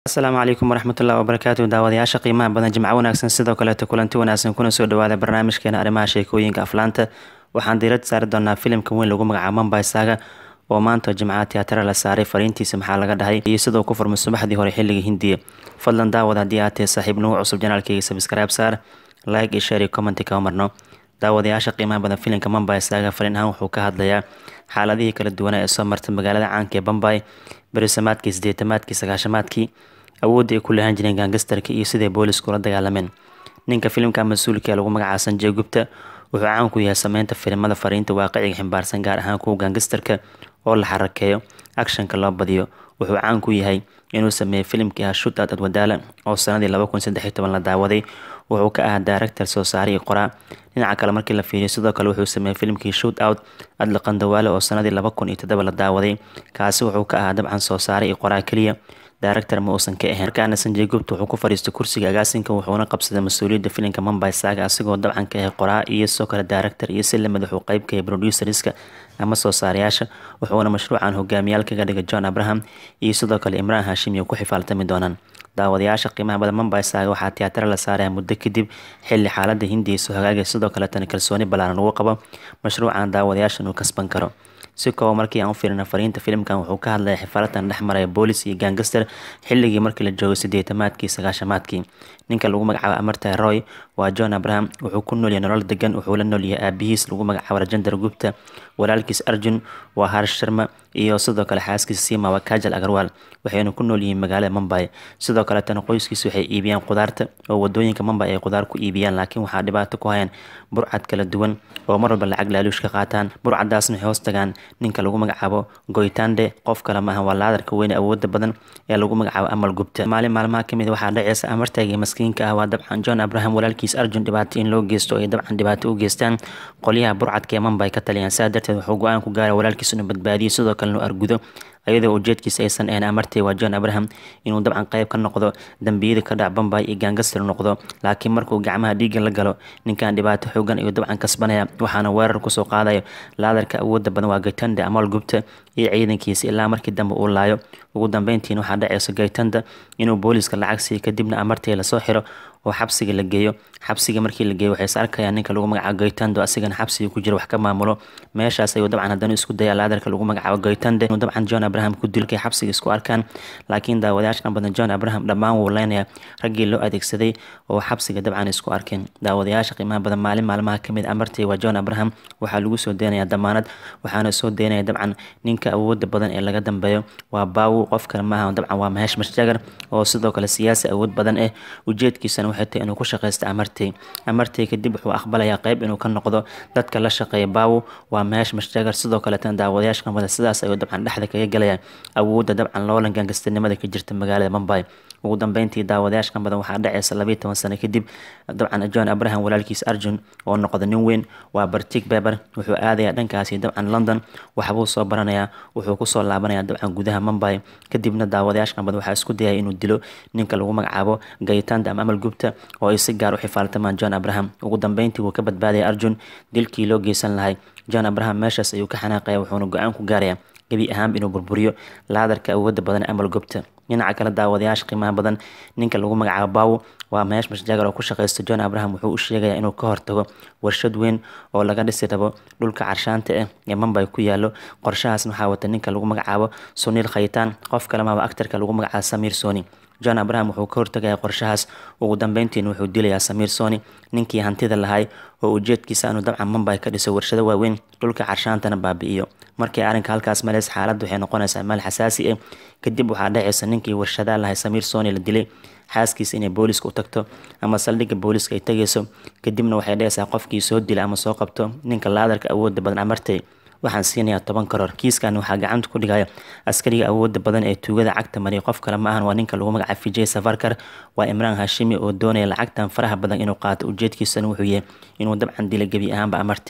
asalaamu calaykum waraxmatullahi wabarakaatu daawadayaasha qiimaha badan jimco wanaagsan sidoo kaleeto kulanti wanaagsan kuna soo dhawaada barnaamijkeena arrimaha sheekooyinka aflaanta waxaan diirad saari doonaa filimka weyn lagu magacaabo mambay saaga oo maanta jimcaha tiyaatara la saaray fariintiisa maxaa laga dhahay iyo sidoo ku furmay subaxdii hore xilliga hindiya fadlan daawad haddii aad tahay saaxiib nagu cusub janaalkayga sabscribe saar like iyo share iyo commenti kama marno daawadayaasha qiimaha badan filimka mambay saaga fariin ahaan wuxuu ka hadlayaa xaaladihii kala duwanaa ee soo martay magaalada caanka ee bambay berisamaadkii sideetamaadkii sagaashamaadkii awoodda ay ku lahaan jireen gaangastarka iyo siday boolisku la dagaalameen ninka filimka mas-uulka ee lagu magacaaba sanjey gubta wuxuu caan ku yahay sameynta filimada fariinta waaqiciga ximbaarsan gaar ahaan kuwa gaangastarka oo la xarakeeyo akshanka loo badiyo wuxuu caan ku yahay inuu sameeyey filimkii ah shut out adwadaala oo sanadii laba kun saddex iyo toban la daawaday wuxuu ka ahaa director soo saare iyo qoraa dhinaca kale markii la fiiriyo sidoo kale wuxuu sameeyey filimkii shoot out adla qandawaale oo sanadii laba kun iyo toddoba la daawaday kaasi wuxuu ka ahaa dabcan soo saare iyo qoraa keliya director ma uusan ka ahayn markaana sanjey gubta wuxuu ku fadhiistay kursiga agaasinka wuxuuna qabsaday mas-uuliyadda filimka mambay saaga asigoo dabcan ka ahay qoraa iyo sidoo kale director iyo si lamid wuxuu qayb ka yahay producerska ama soo saarayaasha wuxuuna mashruucan hogaamiyaal kaga dhigay john abraham iyo sidoo kale imraan hashim iyo ku xifaaltami doonaan daawadayaasha qiimaha badan mambay saaga waxaa tiyaatara la saaraya muddo kadib xilli xaalada hindiya soo hagaagay sidoo kaletana kalsooni ballaaran lagu qabo mashruucan daawadayaashan uu kasban karo si kooba markii aan u fiirina fariinta filimkan wuxuu ka hadlaya xifaalatan dhex maraya boolis iyo gaangaster xilligii markii la joogay sideetamaadkii sagaashamaadkii ninka lagu magacaabo amarta roy waa john abraham wuxuu ku noolyahay nolol degan wuxuu la noolyahay aabihiis lagu magacaabo rajendar gupta walaalkiis arjun waa harsh sharma iyo sidoo kale xaaskiisa sima waa kajal agarwaal waxayna ku nool yihiin magaalada mambay sidoo kaletana qoyskiisa waxay iibiyaan qudaarta oo wadooyinka mambay ay qudaar ku iibiyaan laakiin waxaa dhibaato ku hayaan burcad kala duwan oo mar walba lacag laaluush ka qaataan burcadaasna waxay hoos tagaan ninka lagu magacaabo goytande qof kale maaha waa laadarka weyne awooda badan ee lagu magacaabo amal gubta maalin maalmaha kamid waxaa dhaceysa amartayga maskiinka ah waa dabcan john abraham walaalkiis arjun dhibaato in loo geysto ay dabcan dhibaato u geystaan qolyaha burcadka ee mambay ka taliyaan saa darteed wuxuu go-aan ku gaaray walaalkiis inuu badbaadiyo sidoo kalena u argudo ayadoo ujeedkiisa aysan ahayn amartay waa john abraham inuu dabcan qayb ka noqdo dambiyada ka dhac bambay iyo gaangastar noqdo laakiin markuu gacmaha dhiigga la galo ninkan dhibaato xoogan ayuu dabcan kasbanaya waxaana weerar kusoo qaadayo laadarka awooda badan waa gaytanda amal gubta iyo ciidankiisa ilaa markii dambe uu laayo ugu dambeyntiina waxaa dhaceysa gaytanda inuu booliiska lacag siiyo kadibna amartay lasoo xiro oo xabsiga la geeyo xabsiga markii la geeyo waxay is arkayaan ninka lagu magacaabo gaytando asigana xabsiga ku jira wax ka maamulo meeshaas ayuu dabcan haddana isku daya laadarka lagu magacaabo gaytande inuu dabcan john abraham ku dilo markay xabsiga isku arkaan laakiin daawadayaashan badan john abraham dhammaan wuu leynaya raggii loo adeegsaday oo xabsiga dabcan isku arkeen daawadayaasha qiimaha badan maalin maalmaha kamid amartay waa john abraham waxaa lagu soo deynaya damaanad waxaana soo deynaya dabcan ninka awooda badan ee laga dambeeyo waa baawu qof kale maaha dabcan waa maheesh mashjagar oo sidoo kale siyaasi awood badan eh ujeedkiisana waxay tahay inuu ku shaqaysta amartay amartay kadib wuxuu aqbalayaa qayb inuu ka noqdo dadka la shaqeeya baawu waa meesh mashjagar sidoo kaleetana daawadayaasha qamada sidaas ayuu dabcan dhexda kaga galaya awoodda dabcan loolan gaangastarnimada ka jirta magaalada mambay ugu dambeyntii daawadayaasha badan waxaa dhaceysa labayo toban sano kadib dabcan john abraham walaalkiis arjun oo noqda nin weyn waa bartig beber wuxuu aadayaa dhankaasi dabcan london waxbuu soo baranayaa wuxuu kusoo laabanaya dabcan gudaha mambay kadibna daawadayaasha badan waxaa isku dayaya inuu dilo ninka lagu magacaabo gaytanda ama amal gubta oo ay si gaar u xifaaltamaan john abraham ugu dambeyntii wuu ka badbaadaya arjun dilkii loo geysan lahay john abraham meeshaas ayuu ka xanaaqaya wuxuuna go-aan ku gaaraya gebi ahaanba inuu burburiyo laadarka awooda badan amal gubta dhinaca kale daawadayaasha qiimaha badan ninka lagu magacaabo baawo waa meesh mashjagar oo ku shaqaysta john abraham wuxuu u sheegaya inuu ka hortago warshad weyn oo laga dhisi rabo dhulka carshaanta ah ee mambay ku yaalo qorshahaasna waxaa wata ninka lagu magacaabo suniil khaytaan qof kalemaba actarka lagu magacaabo samiir soni john abraham wuxuu ka hortagaya qorshahaas ugu dambeyntiina wuxuu dilayaa samiir soni ninkii hantida lahay oo ujeedkiisa inuu dabcan mambay ka dhiso warshado waaweyn dhulka carshaantana baabi'iyo markii arrinka halkaas maleys xaaladda waxay noqonaysaa meel xasaasi ah kadib waxaa dhacaysa ninkii warshadaa lahay samiir soni la dilay xaaskiisa inay booliska u tagto ama saldhigga booliska ay tegayso kadibna waxay dhacaysaa qofkii soo dila ama soo qabto ninka laadarka awooda badan amartay waxaan siinayaa toban karoor kiiskan waxaa gacanta ku dhigaya askariga awooda badan ee tuugada cagta mariya qof kale maahan waa ninka lagu magaca vijay safarkar waa imraan hashimi oo doonaya lacagtan faraha badan inuu qaato ujeedkiisana wuxuu yahay inuu dabcan dila gebi ahaanba amartay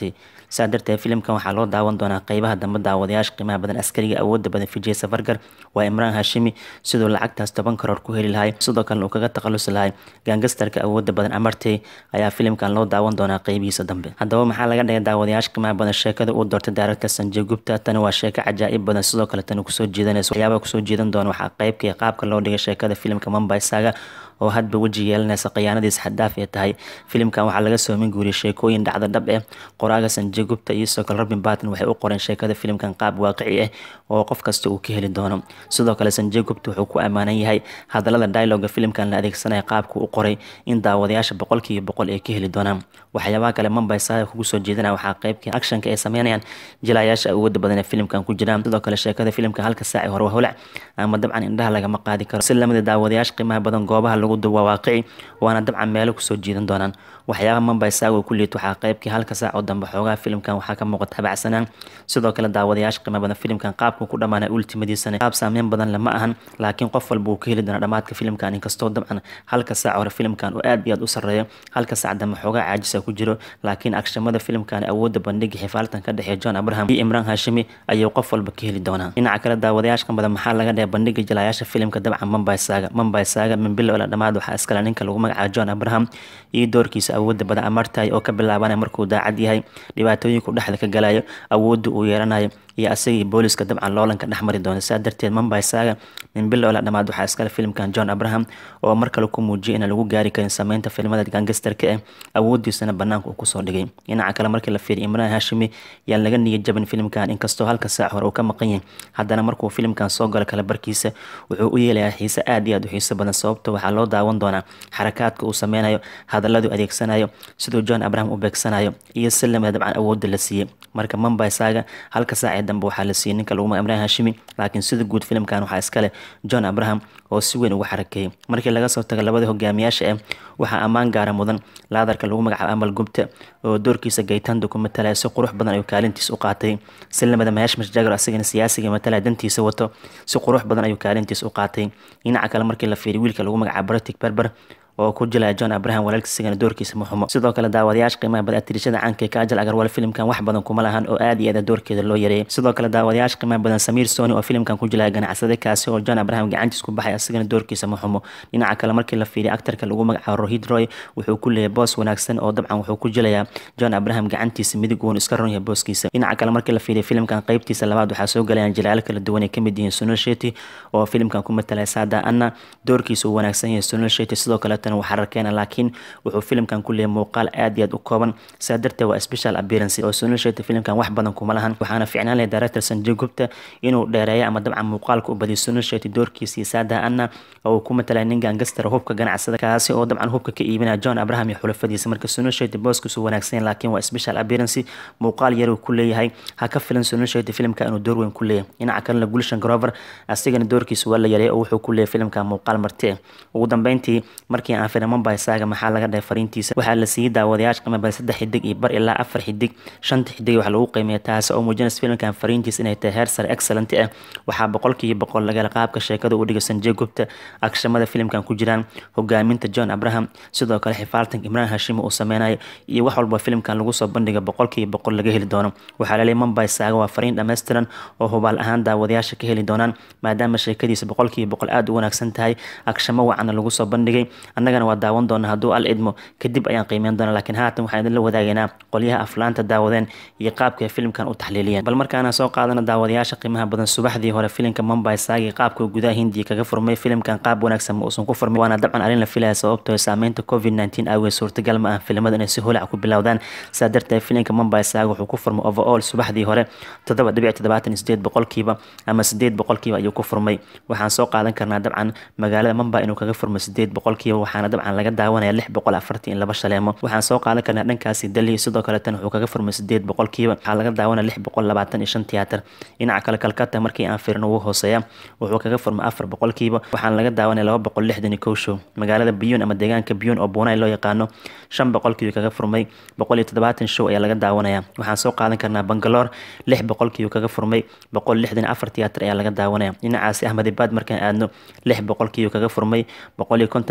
saa darteed filimkan waxaa loo daawan doonaa qeybaha dambe daawadayaasha qiimaha badan askariga awooda badan vijay safargar waa imraan hashimi siduu lacagtaas toban karoor ku heli lahay sidoo kalena uu kaga takhalusi lahay gaangastarka awooda badan amartey ayaa filimkan loo daawan doonaa qeybihiisa dambe haddaba maxaa laga dhigay daawadayaasha qiimaha badan sheekada uu doortay daaradka sanjay gupta tani waa sheeko cajaa'ib badan sidoo kale tani kusoo jiidanaysa waxyaabaha kusoo jiidan doona waxaa qeybkii qaabka loo dhigay sheekada filimka mumbai saga oo hadba weji yeelanaysa khiyaanadiis xadaaf ee tahay filimkan waxaa laga soomin guuriyay sheekooyin dhacda dhab eh qoraaga sanjay gupta iyo sidoo kale robin barton waxay u qoreen sheekada filimkan qaab waaqici ah oo qof kasta uu ka heli doono sidoo kale sanjay gupta wuxuu ku ammaanan yahay hadalada dialoga filimkan la adeegsanaya qaabka u qoray in daawadayaasha boqolkiiba boqol ay ka heli doonaan waxyaabaha kale mumbai saga kugu soo jeedana waxaa qeybkii actionka ay sameynayaan jilaayaasha awooda badan ee filimkan ku jiraan sidoo kale sheekada filimka halka saaci hore waa holac ama dabcan indhaha lagama qaadi karo si lamida daawadayaasha qiimaha badan goobaha lagu duwa waaqici waana dabcan meelo kusoo jiidan doonaan waxyaabaha mumbai saga ku liit waxaa qeybkii halka saac oo dambe xoogaha filimkan waxaa ka muuqata habacsanaan sidoo kale daawadayaasha qiimaha badan filimkan qaabku ku dhamaanay ultimadiisana qaab saameyn badan lama ahan laakiin qof walba uu ka heli doona dhamaadka filimkan inkastoo dabcan halka saac hore filimkan oo aad iyo aad u sarreeyo halka saac dambe xoogaa caajisa ku jiro laakiin agshamada filimkan awooda bandhiga xifaaltan ka dhexeeya john abraham iyo imraan hashimi ayuu qof walba ka heli doonaa dhinaca kale daawadayaashka badan maxaa laga dhehey bandhiga jilaayaasha filimka dabcan mumbai saga mumbai saga min bilow ila dhamaad waxaa iskale ninka lagu magacaabo john abraham iyo doorkiisa awooda badan amartay oo ka bilaabanaya markuu daacad yahay dhibaatooyinku dhexda ka galayo awooda uu yeelanayo iyo asagii booliska dabcan loolanka dhexmari doona saa darteed mumbai saga min bilow ila dhamaad waxaa iskale filimkan john abraham oo mar kale ku muujiyay inaan lagu gaari karin sameynta filimada gangastarka eh awoodiisana banaanka uu kusoo dhigay dhinaca kale markii la fiiriya imraan hashimi yaan laga niyad jabin filimkan inkastoo halka saac hore uu ka maqan yahay haddana markuu filimkan soo galo kale barkiisa wuxuu u yeelayaa xiise aad iyo aad u xiiso badan sababto waxaa loo daawan doonaa xarakaadka uu sameynayo hadalladu adeegsanayo siduu john abraham u beegsanayo iyo si lamida dabcan awoodda la siiyey marka mumbai saga halka saacee dambe waxaa la siiyey ninka lagu maga imraan hashimi laakiin sida guud filimkan waxaa iskale john abraham oo si weyn ugu xarakeeyey markii laga soo tago labada hogaamiyaasha eh waxaa ammaan gaara mudan laadarka lagu magacaabo amal gubta oo doorkiisa gaytanda ku matalaya si qurux badan ayuu kaalintiis u qaatay si lamida maheshmash jagar asagana siyaasiga matalaya dantiisa wato si qurux badan ayuu kaalintiis u qaatay dhinaca kale markii la fiiriy wiilka lagu magacaabo bratic berber oo ku jilaya john abraham walaalkiisigana doorkiisa ma xumo sidoo kale daawadayaasha qiimaha badan atirishada caanka ee ka ajal agarwal filimkan wax badan kuma lahan oo aad iyo aad doorkeeda loo yareeyay sidoo kale daawadayaasha qiimaha badan samiir sony oo filimkan ku jilaya ganacsade kaasi oo john abraham gacantiis ku baxay asigana doorkiisa ma xumo dhinaca kale markii la fiiriya actarka lagu magacaabo rohid roy wuxuu ku leeyahay boos wanaagsan oo dabcan wuxuu ku jilayaa john abraham gacantiisa midig wuuna iska ron yahay booskiisa dhinaca kale markii la fiiriya filimkan qeybtiisa labaad waxaa soo galayaan jilaalo kala duwan ay kamid yihiin sunil sheti oo filimkan ku matalaya saada anna doorkiisa uu wanaagsan yahay sunil sheti sidoo kaletana waxaa rakeena laakiin wuxuu filimkan ku leeyahay muuqaal aad iyo aad u kooban saa darteed waa special appearance oo sunil sheti filimkan wax badan kuma lahan waxaana ficnaan lahay director sanjay gupta inuu dheereeyo ama dabcan muuqaalka u badiyo sunil sheti doorkiisii saada anna oo uu ku matalaya nin gangastara hubka ganacsada kaasi oo dabcan hubka ka iibinaya john abraham iyo xulafadiisa marka sunil sheti booskiisu wanaagsan yahay laakiin waa special appearance muuqaal yar uu ku leeyahay ha ka filan sunil sheti filimka inuu door weyn ku leeyahay dhinaca kalena gulshan grover asigana doorkiisa waa la yareey oo wuxuu ku leeyahay filimka muuqaal marti ugu dambeyntii markii aan firay mumbai saga maxaa laga dhahay fariintiisa waxaa la siiyey daawadayaasha qiimo badan saddex xidig iyo bar ilaa afar xidig shanta xidig waxaa lagu qiimeeya taasi oo muujinaysa filimkan fariintiisa inay tahay heer sare excellent ah waxaa boqolkiiba boqol laga qaabka sheekada u dhigay sanjay gupta agshamada filimkan ku jiraan hogaaminta john abraham sidoo kale xifaaltanka imraan hashimi uu sameynayo iyo wax walba filimkan lagu soo bandhiga boqolkiiba boqol laga heli doono waxaa laleeyahay mumbai saga waa fariin dhammaystiran oo hubaal ahaan daawadayaasha ka heli doonaan maadaama sheekadiisa boqolkiiba boqol aada u wanaagsan tahay agshamo wacana lagu soo bandhigay annagana waa daawan doona hadduu al idmo kadib ayaan qiimeyn doona laakiin haatan waxaan idinla wadaagaynaa qolyaha aflaanta daawadeen iyo qaabka ay filimkan u taxliiliyeen bal markaana soo qaadana daawadayaasha qiimaha badan subaxdii hore filimka mumbai saagi qaabka gudaha hindiya kaga furmay filimkan qaab wanaagsan ma uusan ku furmay waana dabcan arrin la filaya sababtoo saameynta covid nteen aaweed suurtagal ma ah filimada inay si holac ku bilowdaan saa darteed filimka mumbai saagi wuxuu ku furmay overall subaxdii hore toddoba dhibic toddobaatan sideed boqolkiiba ama sideed boqolkiiba ayuu ku furmay waxaan soo qaadan karnaa dabcan magaalada mumbai inuu kaga furmay sideed boqolkiiba waxaana dabcan laga daawanaya lix boqol afartan iyo laba shaleemo waxaan soo qaadan karnaa dhankaasi delhi sidoo kaletan wuxuu kaga furmay sideed boqolkiiba waxaa laga daawanaya lix boqol labaatan iyo shan tiyaatar dhinaca kale kalkata markii aan fiirno wuu hooseeya wuxuu kaga furmay afar boqolkiiba waxaana laga daawanaya laba boqol lixdan iyo kow show magaalada biyun ama deegaanka biyun oo buunay loo yaqaano shan boqolkiiba kaga furmay boqol iyo toddobaatan show ayaa laga daawanaya waxaan soo qaadan karnaa bangaloor lix boqolkiiba kaga furmay boqol lixdan afar tiyaatar ayaa laga daawanaya dhinacaasi ahmedibad markaan aadno lix boqolkiiba kaga furmay boqol iyo konton tiyaatar ayaa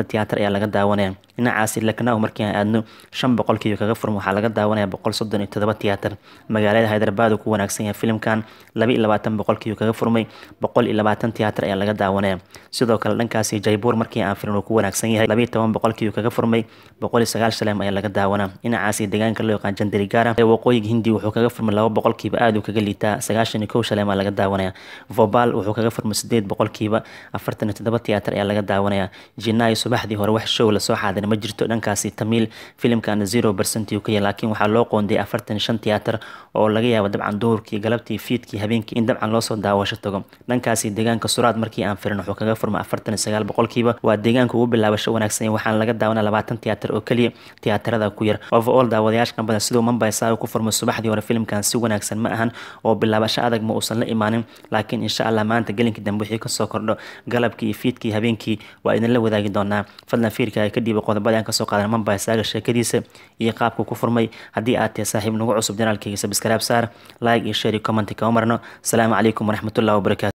ayaa laga daawanaya dhinacaasi laknaaw markii aan aadno shan boqolkiiba kaga furma waxaa laga daawanaya boqol soddon iyo todoba tiyaatar magaalada hyderabad uu ku wanaagsan yahay filimkan laba iyo labaatan boqolkiiba kaga furmay boqol iyo labaatan tiyaatar ayaa laga daawanaya sidoo kale dhankaasi jaybuur markii aan firin uu ku wanaagsan yahay laba iyo toban boqolkiiba kaga furmay boqol iyo sagaal shaleem ayaa laga daawanaa dhinacaasi deegaanka loo yaqaan jandarigara ee waqooyiga hindi wuxuu kaga furmay laba boqolkiiba aada uu kaga liitaa sagaashan iyo kow shaleem aa laga daawanaya vobal wuxuu kaga furmay sideed boqolkiiba afartan iyo toddoba tiyaatar ayaa laga daawanaya jinaayo subaxdii hore wax show lasoo xaadiray ma jirto dhankaasi tamiil filimkana zero percent uu ka yahay laakiin waxaa loo qoondiyay afartan iyo shan tiyaatar oo laga yaabo dabcan duhurkii galabtii fiidkii habeenkii in dabcan loosoo daawasho tago dhankaasi deegaanka suraad markii aan firin wuxuu kaga furmay afartan iyo sagaal boqolkiiba waa deegaanka ugu bilaabasho wanaagsan waxaana laga daawanaa labaatan tiyaatar oo keliya tiyaatarada ku yar overall daawadayaashkan badan siduu mumbai saaga ku furmay subaxdii hore filimkan si wanaagsan ma ahan oo bilaabasho adag ma uusan la imaanin laakiin insha allah maanta gelinkii dambe wixii kasoo kordho galabkii iyo fiidkii habeenkii waa idinla wadaagi doonaa fadlan fiirka ay ka dhiiba qodobada aan kasoo qaadan mumbai saaga sheekadiisa iyo qaabku ku furmay haddii aad tahay saaxiib nagu cusub janaalkayga sabskaraab saar like iyo share iyo comment kama marno asalaamu calaykum waraxmatullahi wabarakatu